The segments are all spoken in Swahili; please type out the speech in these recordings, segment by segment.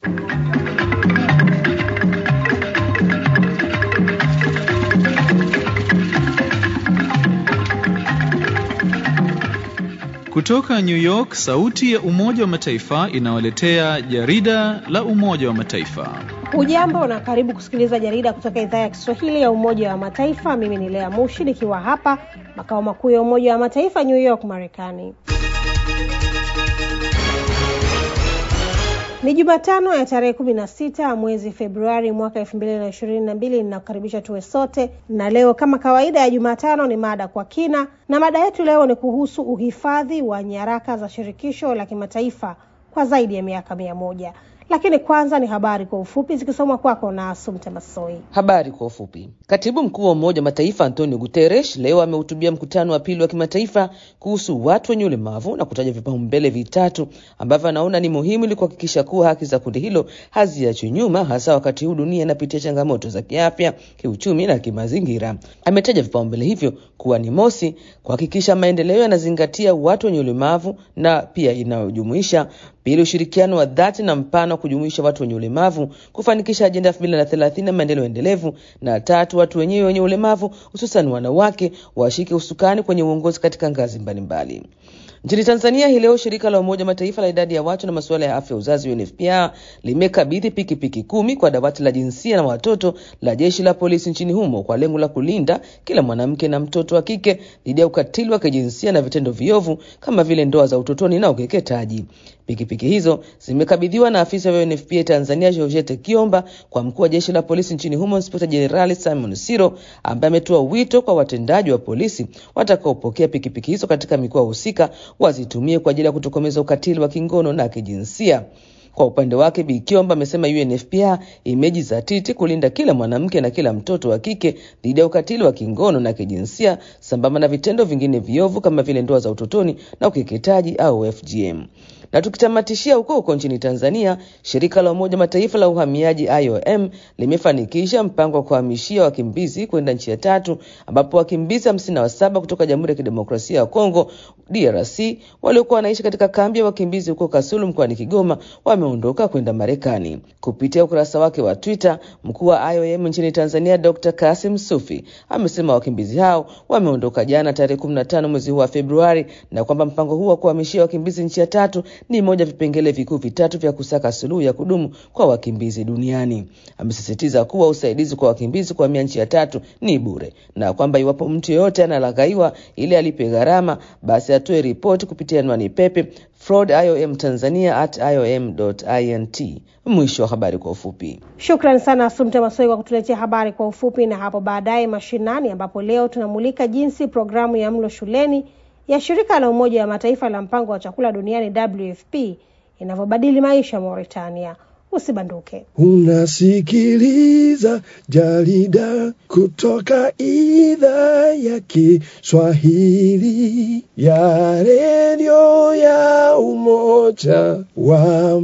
Kutoka New York, sauti ya Umoja wa Mataifa inawaletea jarida la Umoja wa Mataifa. Ujambo na karibu kusikiliza jarida kutoka idhaa ya Kiswahili ya Umoja wa Mataifa. Mimi ni Lea Mushi nikiwa hapa makao makuu ya Umoja wa Mataifa New York, Marekani. Ni Jumatano ya tarehe kumi na sita mwezi Februari mwaka elfu mbili na ishirini na mbili. Ninakukaribisha tuwe sote, na leo kama kawaida ya Jumatano ni mada kwa kina, na mada yetu leo ni kuhusu uhifadhi wa nyaraka za shirikisho la kimataifa kwa zaidi ya miaka mia moja. Lakini kwanza ni habari kwa ufupi zikisomwa kwako na Asumte Masoi. Habari kwa ufupi. Katibu mkuu wa Umoja wa Mataifa Antonio Guterres leo amehutubia mkutano wa pili wa kimataifa kuhusu watu wenye ulemavu na kutaja vipaumbele vitatu ambavyo anaona ni muhimu ili kuhakikisha kuwa haki za kundi hilo haziachwi nyuma, hasa wakati huu dunia inapitia changamoto za kiafya, kiuchumi na kimazingira. Ametaja vipaumbele hivyo kuwa ni mosi, kuhakikisha maendeleo yanazingatia watu wenye ulemavu na pia inayojumuisha Pili, ushirikiano wa dhati na mpana wa kujumuisha watu wenye ulemavu kufanikisha ajenda elfu mbili na thelathini na maendeleo endelevu, na tatu, watu wenyewe wenye ulemavu hususan wanawake washike usukani kwenye uongozi katika ngazi mbalimbali. Nchini Tanzania hii leo shirika la Umoja Mataifa la idadi ya watu na masuala ya afya uzazi UNFPA limekabidhi pikipiki kumi kwa dawati la jinsia na watoto la jeshi la polisi nchini humo kwa lengo la kulinda kila mwanamke na mtoto wa kike dhidi ya ukatili wa kijinsia na vitendo viovu kama vile ndoa za utotoni na ukeketaji. Pikipiki hizo zimekabidhiwa na afisa wa UNFPA Tanzania Georgette Kiomba kwa mkuu wa jeshi la polisi nchini humo Inspekta Jenerali Simon Siro, ambaye ametoa wito kwa watendaji wa polisi watakaopokea pikipiki hizo katika mikoa husika wazitumie kwa ajili ya kutokomeza ukatili wa kingono na kijinsia. Kwa upande wake Bi Kiomba amesema UNFPA imejizatiti kulinda kila mwanamke na kila mtoto wa kike dhidi ya ukatili wa kingono na kijinsia sambamba na vitendo vingine viovu kama vile ndoa za utotoni na ukeketaji au FGM. Na tukitamatishia huko huko nchini Tanzania, shirika la Umoja Mataifa la uhamiaji IOM limefanikisha mpango wa kuhamishia wakimbizi kwenda nchi ya tatu, ambapo wakimbizi hamsini na saba kutoka Jamhuri ya Kidemokrasia ya Kongo DRC waliokuwa wanaishi katika kambi ya wakimbizi huko Kasulu mkoani Kigoma wameondoka kwenda Marekani. Kupitia ukurasa wake wa Twitter, mkuu wa IOM nchini Tanzania Dr. Kasim Sufi amesema wakimbizi hao wameondoka jana tarehe 15 mwezi huu wa Februari na kwamba mpango huu wa kuhamishia wakimbizi nchi ya tatu ni moja vipengele vikuu vitatu vya kusaka suluhu ya kudumu kwa wakimbizi duniani. Amesisitiza kuwa usaidizi kwa wakimbizi kuhamia nchi ya tatu ni bure na kwamba iwapo mtu yeyote analaghaiwa ili alipe gharama, basi atoe ripoti kupitia anwani pepe fraud@iomtanzania@iom.int. Mwisho wa habari kwa ufupi. Shukran sana Asumte Masoi kwa kutuletea habari kwa ufupi, na hapo baadaye mashinani, ambapo leo tunamulika jinsi programu ya mlo shuleni ya shirika la Umoja wa Mataifa la mpango wa chakula duniani WFP inavyobadili maisha Mauritania. Usibanduke. Unasikiliza jarida kutoka idhaa ya Kiswahili ya redio ya Umoja wa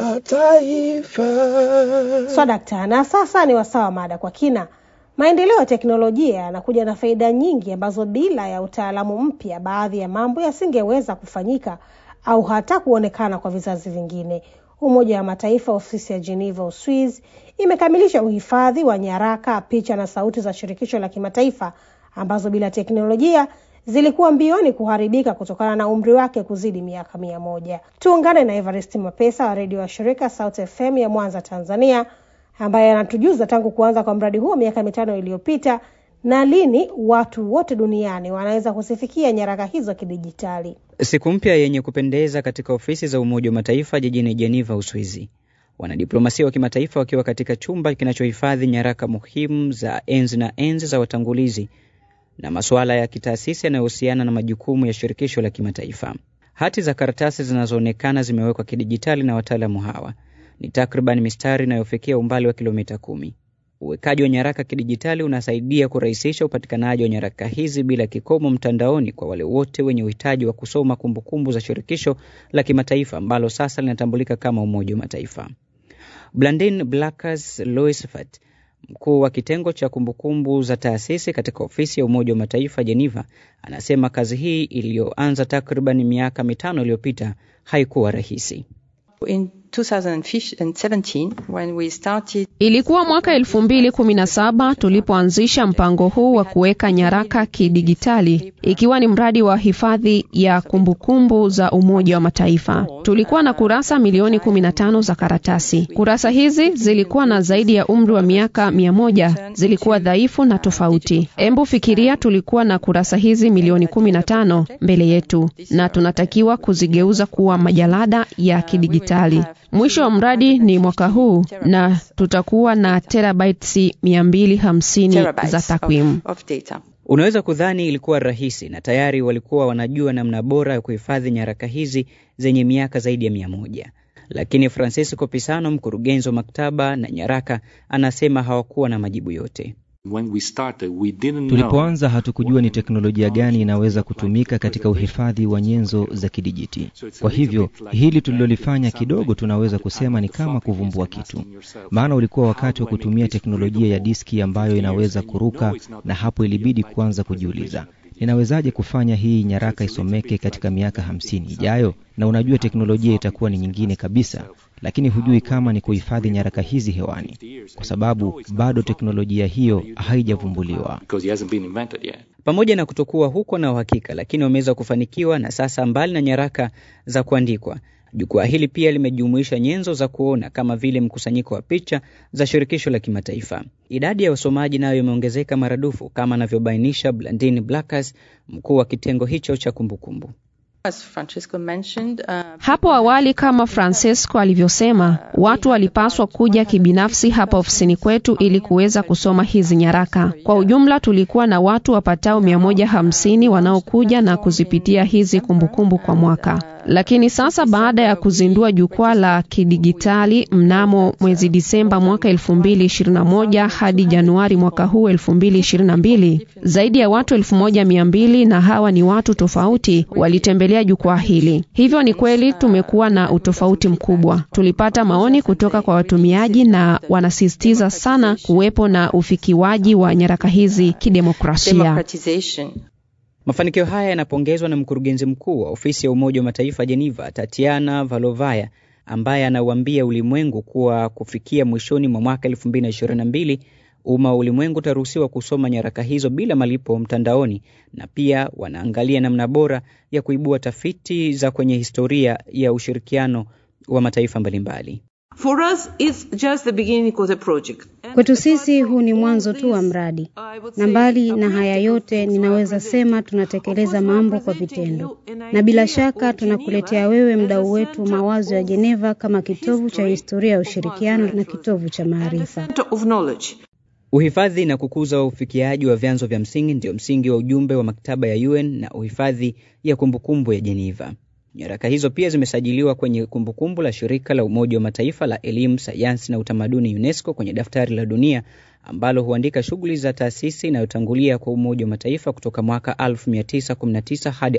Mataifa. Swadakta, na sasa ni wasawa mada kwa kina. Maendeleo ya teknolojia yanakuja na faida nyingi ambazo bila ya utaalamu mpya, baadhi ya mambo yasingeweza kufanyika au hata kuonekana kwa vizazi vingine. Umoja wa Mataifa ofisi ya Geneva, Uswiz, imekamilisha uhifadhi wa nyaraka, picha na sauti za shirikisho la kimataifa ambazo bila teknolojia zilikuwa mbioni kuharibika kutokana na umri wake kuzidi miaka mia moja. Tuungane na Evarist Mapesa wa redio wa shirika South FM ya Mwanza, Tanzania, ambaye anatujuza tangu kuanza kwa mradi huo miaka mitano iliyopita na lini watu wote duniani wanaweza kuzifikia nyaraka hizo kidijitali. Siku mpya yenye kupendeza katika ofisi za Umoja wa Mataifa jijini Geneva, Uswizi. Wanadiplomasia wa kimataifa wakiwa katika chumba kinachohifadhi nyaraka muhimu za enzi na enzi za watangulizi na masuala ya kitaasisi yanayohusiana na majukumu ya shirikisho la kimataifa. Hati za karatasi zinazoonekana zimewekwa kidijitali na wataalamu hawa ni takriban mistari inayofikia umbali wa kilomita kumi. Uwekaji wa nyaraka kidijitali unasaidia kurahisisha upatikanaji wa nyaraka hizi bila kikomo mtandaoni kwa wale wote wenye uhitaji wa kusoma kumbukumbu za shirikisho la kimataifa ambalo sasa linatambulika kama Umoja wa Mataifa. Blandine Blackers Loisfat, mkuu wa kitengo cha kumbukumbu za taasisi katika ofisi ya Umoja wa Mataifa Geneva, anasema kazi hii iliyoanza takriban miaka mitano iliyopita haikuwa rahisi. In 2017 when we started Ilikuwa mwaka 2017 tulipoanzisha mpango huu wa kuweka nyaraka kidigitali, ikiwa ni mradi wa hifadhi ya kumbukumbu za Umoja wa Mataifa. Tulikuwa na kurasa milioni 15 za karatasi. Kurasa hizi zilikuwa na zaidi ya umri wa miaka mia moja, zilikuwa dhaifu na tofauti. Embu fikiria, tulikuwa na kurasa hizi milioni 15 mbele yetu, na tunatakiwa kuzigeuza kuwa majalada ya kidigitali. Mwisho wa mradi ni mwaka huu na tutakuwa na terabytes 250 za terabytes takwimu. of, of data. Unaweza kudhani ilikuwa rahisi na tayari walikuwa wanajua namna bora ya kuhifadhi nyaraka hizi zenye miaka zaidi ya mia moja. Lakini Francisco Pisano, mkurugenzi wa maktaba na nyaraka, anasema hawakuwa na majibu yote. When we started, we didn't know Tulipoanza hatukujua ni teknolojia gani inaweza kutumika katika uhifadhi wa nyenzo za kidijiti. Kwa hivyo hili tulilolifanya kidogo tunaweza kusema ni kama kuvumbua kitu, maana ulikuwa wakati wa kutumia teknolojia ya diski ambayo inaweza kuruka, na hapo ilibidi kuanza kujiuliza ninawezaje kufanya hii nyaraka isomeke katika miaka hamsini ijayo? Na unajua teknolojia itakuwa ni nyingine kabisa, lakini hujui kama ni kuhifadhi nyaraka hizi hewani, kwa sababu bado teknolojia hiyo haijavumbuliwa. because it hasn't been invented yet. Pamoja na kutokuwa huko na uhakika, lakini wameweza kufanikiwa, na sasa mbali na nyaraka za kuandikwa, jukwaa hili pia limejumuisha nyenzo za kuona kama vile mkusanyiko wa picha za shirikisho la kimataifa. Idadi ya wasomaji nayo imeongezeka maradufu, kama anavyobainisha Blandine Blackers, mkuu wa kitengo hicho cha kumbukumbu. As Francisco mentioned, uh, Hapo awali kama Francesco alivyosema, watu walipaswa kuja kibinafsi hapa ofisini kwetu ili kuweza kusoma hizi nyaraka. Kwa ujumla tulikuwa na watu wapatao 150 wanaokuja na kuzipitia hizi kumbukumbu kwa mwaka. Lakini sasa baada ya kuzindua jukwaa la kidigitali mnamo mwezi Disemba mwaka 2021 hadi Januari mwaka huu 2022, zaidi ya watu 1200 na hawa ni watu tofauti walitembelea jukwaa hili. Hivyo ni kweli tumekuwa na utofauti mkubwa. Tulipata maoni kutoka kwa watumiaji na wanasisitiza sana kuwepo na ufikiwaji wa nyaraka hizi kidemokrasia. democratization. Mafanikio haya yanapongezwa na mkurugenzi mkuu wa ofisi ya Umoja wa Mataifa Geneva, Tatiana Valovaya, ambaye anauambia ulimwengu kuwa kufikia mwishoni mwa mwaka 2022 umma wa ulimwengu utaruhusiwa kusoma nyaraka hizo bila malipo mtandaoni, na pia wanaangalia namna bora ya kuibua tafiti za kwenye historia ya ushirikiano wa mataifa mbalimbali. For us, it's just the beginning of the project. Kwetu sisi huu ni mwanzo tu wa mradi, na mbali na haya yote, ninaweza sema tunatekeleza mambo kwa vitendo, na bila shaka tunakuletea wewe, mdau wetu, mawazo ya Geneva kama kitovu cha historia ya ushirikiano na kitovu cha maarifa. Center of knowledge. Uhifadhi na kukuza ufikiaji wa vyanzo vya msingi ndio msingi wa ujumbe wa maktaba ya UN na uhifadhi ya kumbukumbu ya Geneva. Nyaraka hizo pia zimesajiliwa kwenye kumbukumbu la shirika la Umoja wa Mataifa la elimu, sayansi na utamaduni UNESCO kwenye daftari la dunia ambalo huandika shughuli za taasisi inayotangulia kwa Umoja wa Mataifa kutoka mwaka 1919 hadi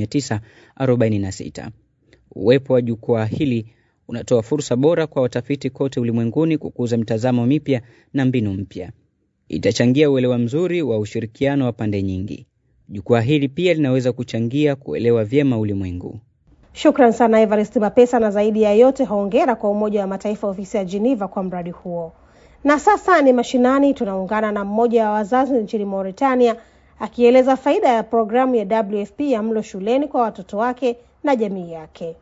1946. Uwepo wa jukwaa hili unatoa fursa bora kwa watafiti kote ulimwenguni kukuza mtazamo mipya na mbinu mpya. Itachangia uelewa mzuri wa ushirikiano wa pande nyingi. Jukwaa hili pia linaweza kuchangia kuelewa vyema ulimwengu. Shukran sana Evarist Mapesa, na zaidi ya yote hongera kwa Umoja wa Mataifa ofisi ya Geneva kwa mradi huo. Na sasa ni mashinani, tunaungana na mmoja wa wazazi nchini Mauritania akieleza faida ya programu ya WFP ya mlo shuleni kwa watoto wake na jamii yake.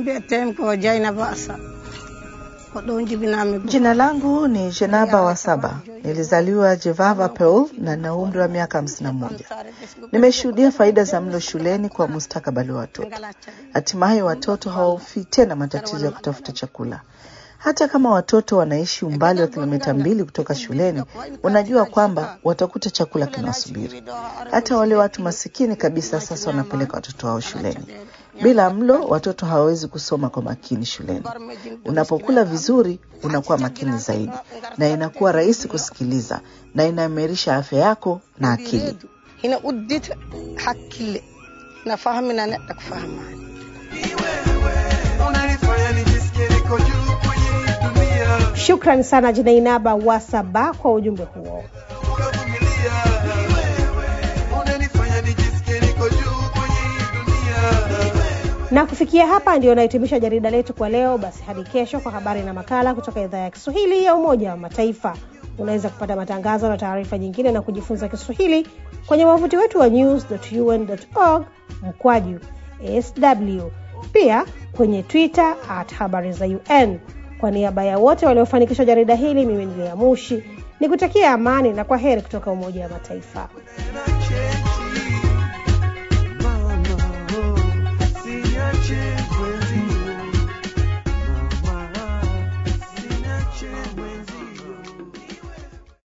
Jina langu ni Jenaba Wasaba. Nilizaliwa Jevava Peul na na umri wa miaka hamsini na moja. Nimeshuhudia faida za mlo shuleni kwa mustakabali wa watoto. Hatimaye watoto hawahofii tena matatizo ya kutafuta chakula. Hata kama watoto wanaishi umbali wa kilomita mbili kutoka shuleni, unajua kwamba watakuta chakula kinawasubiri. Hata wale watu masikini kabisa sasa wanapeleka watoto wao shuleni. Bila mlo, watoto hawawezi kusoma kwa makini shuleni. Unapokula vizuri, unakuwa makini zaidi, na inakuwa rahisi kusikiliza, na inaimarisha afya yako na akili. Shukran sana Jinainaba Wasaba kwa ujumbe huo. Na kufikia hapa ndio nahitimisha jarida letu kwa leo. Basi hadi kesho kwa habari na makala kutoka idhaa ya Kiswahili ya Umoja wa Mataifa. Unaweza kupata matangazo na taarifa nyingine na kujifunza Kiswahili kwenye wavuti wetu wa news.un.org mkwaju sw, pia kwenye Twitter at habari za UN. Kwa niaba ya wote waliofanikisha jarida hili, mimi ni Lea Mushi ni kutakia amani na kwa heri kutoka Umoja wa Mataifa.